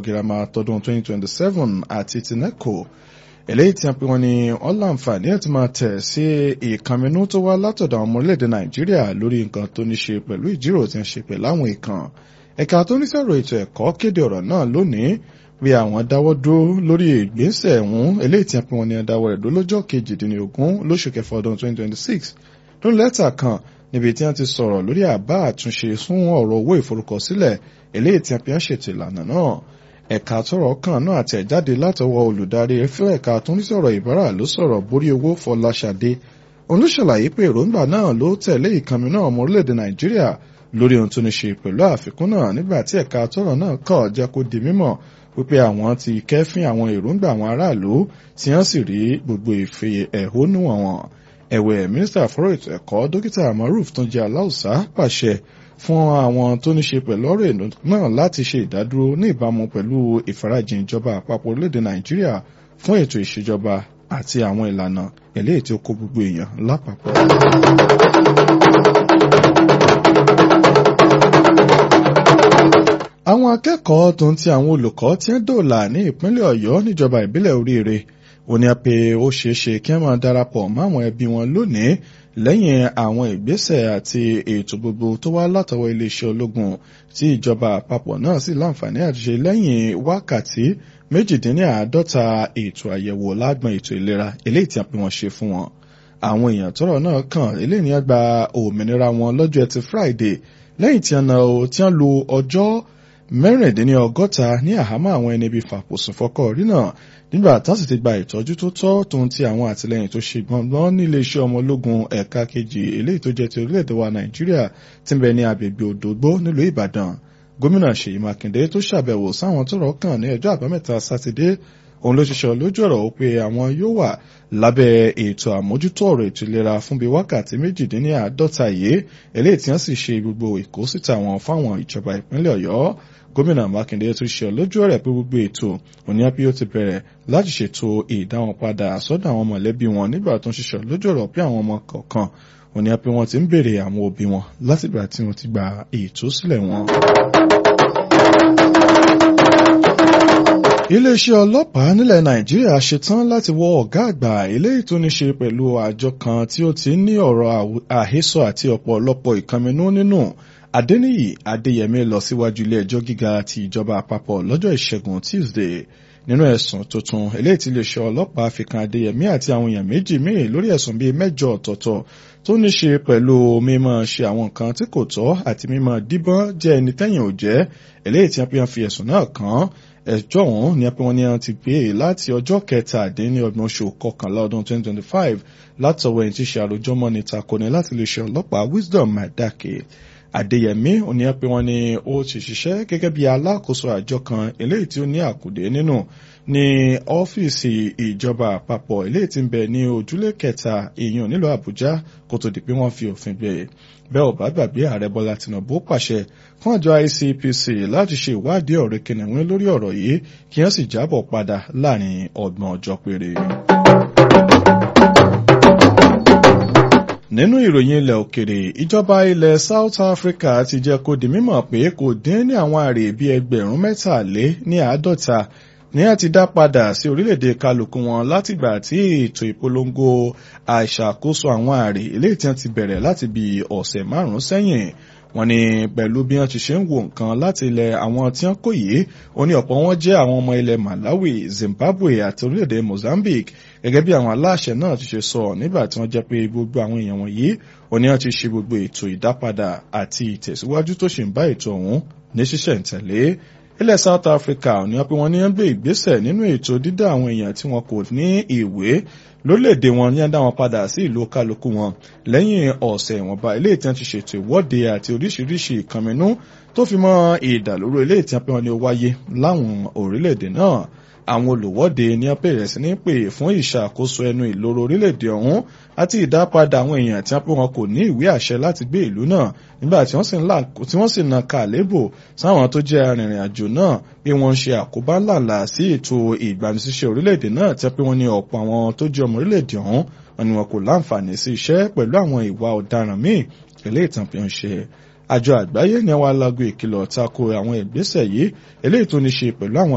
girama tọdún 2027 àti ti neco eléyìí tí a pè wọ́n ní wọ́n láǹfààní ẹ̀ ti máa tẹ̀ sí ìkànnínú tó wá látọ̀dọ̀ àwọn ọmọ orílẹ̀-èdè nàìjíríà lórí nǹkan tó ní ṣe pẹ̀lú ìjíròrò tí ń ṣe pẹ̀lú àwọn ìkàn ẹ̀ka tó ní sọ̀rọ̀ ètò ẹ̀kọ́ kéde ọ̀rọ̀ náà lónìí bí àwọn dáwọ́ dúró lórí ìgbésẹ̀ ẹ̀hún eléyìí tí a pè wọ́n ní adáwọ̀ rẹ̀ dó lọ́jọ́ kejìdínlógún lóṣù kẹfà ọdún 2026 lórí lẹ́tà kan níbi tí wọ́n ti sọ̀rọ̀ lórí àbá àtúnṣe fún ọ̀rọ̀ owó ìforúkọsílẹ̀ eléyìí tí a pè ń ṣètò ìlànà náà ẹ̀ka tọrọ kan náà àtẹ̀jáde látọwọ́ olùdarí fún ẹ̀ka tó ń sọ̀rọ̀ ìbára ló sọ̀rọ̀ borí owó fọláṣadé òun ló ṣàlàyé pé èròǹgbà náà ló tẹ̀lé ìkànnì náà ọmọ orílẹ̀-èdè nàìjíríà lórí ohun tó ní ṣe pẹ̀lú àfikún náà nígbà tí ẹ̀ka tọrọ náà kọ̀ jẹ́ kó di mímọ̀ wípé àwọn ti kẹ́fín àwọn èròǹgbà àwọn aráàlú tí wọ́n sì rí gbogbo ìfẹ́ ẹ̀hónú wọn ẹ̀wẹ̀ mínísítà fọ́rọ̀ ètò ẹ̀kọ́ dókítà maruf tó jẹ́ aláùsá pàṣẹ fún àwọn tó ní ṣe pẹ̀lú ọ̀rọ̀ èlò náà láti ṣe ìdádúró ní ìbámu pẹ̀lú ìfarajìn ìjọba àpapọ̀ orílẹ̀-èdè nàìjíríà fún ètò ìṣèjọba àti àwọn ìlànà eléyìí tí ó kó gbogbo èèyàn lápapọ̀. àwọn akẹ́kọ̀ọ́ tó ń ti àwọn olùkọ́ tí ń dòòlà ní ìpínlẹ̀ ọ̀yọ́ níjọba ìbílẹ̀ oríire òní pé ó ṣeé ṣe kí wọ́n máa darapọ̀ máwọn ẹbí wọn lónìí lẹ́yìn àwọn ìgbésẹ̀ àti ètò gbogbo tó wá látọwọ́ iléeṣẹ́ ológun tí ìjọba àpapọ̀ náà sì láǹfààní àti ṣe lẹ́yìn wákàtí méjìdínláàádọ́ta ètò àyẹ̀wò lágbọn ètò ìlera eléyìí tí a pè wọ́n ṣe fún wọn. àwọn èèyàn tọ́rọ̀ náà kàn eléyìí ní gba òmìnira wọn lọ́jọ́ ẹtì Friday lẹ́yìn tí wọ́n lo ọjọ́ mẹ́rìndínlọ́gọ́ta ní àhámọ́ àwọn ẹni bíi fàpòsùn fọkọ̀ rí náà nígbà tán sì ti gba ìtọ́jú tó tọ́ tòun ti àwọn àtìlẹyìn tó ṣe gbọ̀ngbọ́n nílé iṣẹ́ ọmọ ológun ẹ̀ka kejì eléyìí tó jẹ́ ti orílẹ̀-èdè wa nàìjíríà tí ń bẹ ní agbègbè òdògbó nílùú ìbàdàn gómìnà ṣèyí mákindé tó ṣàbẹ̀wò sáwọn tó rọ̀ kàn ní ọjọ́ àbámẹ́ta sátidé òun ló ṣiṣẹ́ lójú ọ̀rọ̀ ó pé àwọn yóò wà lábẹ́ ètò àmójútó ọ̀rọ̀ ètò ìlera fún bíi wákàtí méjìdínláàádọ́ta yìí eléyìí tí wọ́n sì ṣe gbogbo ìkósíta wọn fáwọn ìjọba ìpínlẹ̀ ọ̀yọ́ gómìnà mákindé tún ṣe lójú ọ̀rẹ́ pé gbogbo ètò òní àbí ó ti bẹ̀rẹ̀ láti ṣètò ìdáwọn padà sọ́dọ̀ àwọn mọ̀lẹ́bí wọn nígbà tó ń ṣiṣẹ́ lójú ọ̀rọ̀ pé àwọn ọmọ kọ̀ọ̀kan òní àbí wọn ti ń béèrè àwọn òbí wọn látìgbà tí wọ́n ti gba ìtúsílẹ̀ wọn. iléeṣẹ́ ọlọ́pàá nílẹ̀ nàìjíríà ṣetán láti wọ ọ̀gá àgbà eléyìí tó ní ṣe pẹ̀lú àjọ kan tí ó ti ní ọ̀rọ̀ àhesọ àti ọ̀pọ̀lọpọ̀ ìkànnínú nínú adẹniyì adéyẹmí lọ síwájú ilé ẹjọ́ gíga ti ìjọba àpapọ̀ lọ́jọ́ ìṣẹ́gun tuesday nínú ẹ̀sùn tuntun eléyìí tí iléeṣẹ́ ọlọ́pàá fi kan adéyẹmí àti àwọn èèyàn méjì míì lórí ẹ̀sùn bíi mẹ́jọ ọ̀tọ̀ọ̀tọ̀ tó ní ṣe pẹ̀lú mímọ̀ ṣe àwọn nǹkan tí kò tọ́ àti mímọ̀ díbọ́n jẹ́ ẹni tẹ́yìn ò jẹ́ eléyìí tí wọ́n fi ẹ̀sùn náà kàn ẹjọ́ ọ̀hún ni pé wọ́n ní wọ́n ti gbé e láti ọjọ́ kẹtàdínlọ́gbọ̀n oṣù kọkànlá ọdún 2025 látọwọ́ ẹni tí ṣe àròjọ́mọ́ ní takoni láti iléeṣẹ́ ọlọ́pàá wisdom madake Adéyẹmí òní ẹ pé wọ́n ní ó ti ṣiṣẹ́ gẹ́gẹ́ bí alákòóso àjọ kan eléyìí tí ó ní àkùdé nínú ní ọ́fíìsì ìjọba àpapọ̀ eléyìí tí ń bẹ ní ojúlé kẹta èèyàn nílùú Àbújá kó tó di pé wọ́n fi òfin gbé e bẹ́ẹ̀ ò bá gbàgbé ààrẹ Bọ́lá Tinubu pàṣẹ fún àjọ ICPC láti ṣe ìwádìí ọ̀rẹ́ kìnìún lórí ọ̀rọ̀ yìí kí wọ́n sì jábọ̀ padà láàrin ọgbọ̀n ọjọ́ péré. nínú ìròyìn ilẹ̀ òkèrè ìjọba ilẹ̀ South Africa ti jẹ́ kó di mímọ̀ pé kò dín ní àwọn àrè bíi ẹgbẹ̀rún mẹ́tàlé ní àádọ́ta ní a ti dá padà sí orílẹ̀-èdè kálukú wọn látìgbà tí ètò ìpolongo àìṣàkóso àwọn àrè eléyìí tí wọ́n ti bẹ̀rẹ̀ láti bí ọ̀sẹ̀ márùn-ún sẹ́yìn wọ́n ní pẹ̀lú bí wọ́n ti ṣe ń wo nǹkan láti ilẹ̀ àwọn tí wọ́n kò yìí ó ní ọ̀pọ̀ wọn jẹ́ àwọn ọmọ ilẹ̀ Malawi Zimbabwe àti orílẹ̀-èdè Mozambique gẹ́gẹ́ bí àwọn aláṣẹ náà ti ṣe sọ nígbà tí wọ́n jẹ́ pé gbogbo àwọn èèyàn wọ̀nyí ó ní wọ́n ti ṣe gbogbo ètò ìdápadà àti ìtẹ̀síwájú tó ṣì ń bá ètò ọ̀hún ní ṣísẹ̀ntẹ̀lé ilẹ̀ South Africa ní wọ́n pé wọ́n ní wọ́n gbé ìgbésẹ̀ nínú ètò dídá àwọn èèyàn tí wọn kò ní ìwé lórílẹ̀‐èdè wọn ní ẹ̀dá wọn padà sí ìlú kálukú wọn lẹ́yìn ọ̀sẹ̀ ìwọ̀nba ilé ìtàn ti ṣètò ìwọ́de àti oríṣiríṣi ìkànnínú tó fi mọ́ ìdàlúrú ilé ìtàn pé wọ́n ní ó wáyé láwọn orílẹ̀‐èdè náà àwọn olùwọ́de ní wọ́n bẹ̀rẹ̀ sí ní pè fún ìṣàkóso ẹnu ìloro orílẹ̀-èdè ọ̀hún àti ìdápadà àwọn èèyàn tí wọ́n pé wọn kò ní ìwé àṣẹ láti gbé ìlú náà nígbà tí wọ́n sì na kàlébò sáwọn tó jẹ́ arìnrìn àjò náà bí wọ́n ń ṣe àkóbá ńláńlá sí ètò ìgbanisíṣẹ́ orílẹ̀-èdè náà tí wọ́n pé wọ́n ní ọ̀pọ̀ àwọn tó jẹ́ ọmọ orílẹ̀-èdè ọ̀hún wọn ni wọn kò láǹfààní sí iṣẹ́ pẹ̀lú àwọn ìwà ọ̀daràn míì eléyìí tán fi ń ṣe àjọ àgbáyé ní àwọn alágò ìkìlọ̀ tako àwọn ìgbésẹ̀ yìí eléyìí tó ní ṣe pẹ̀lú àwọn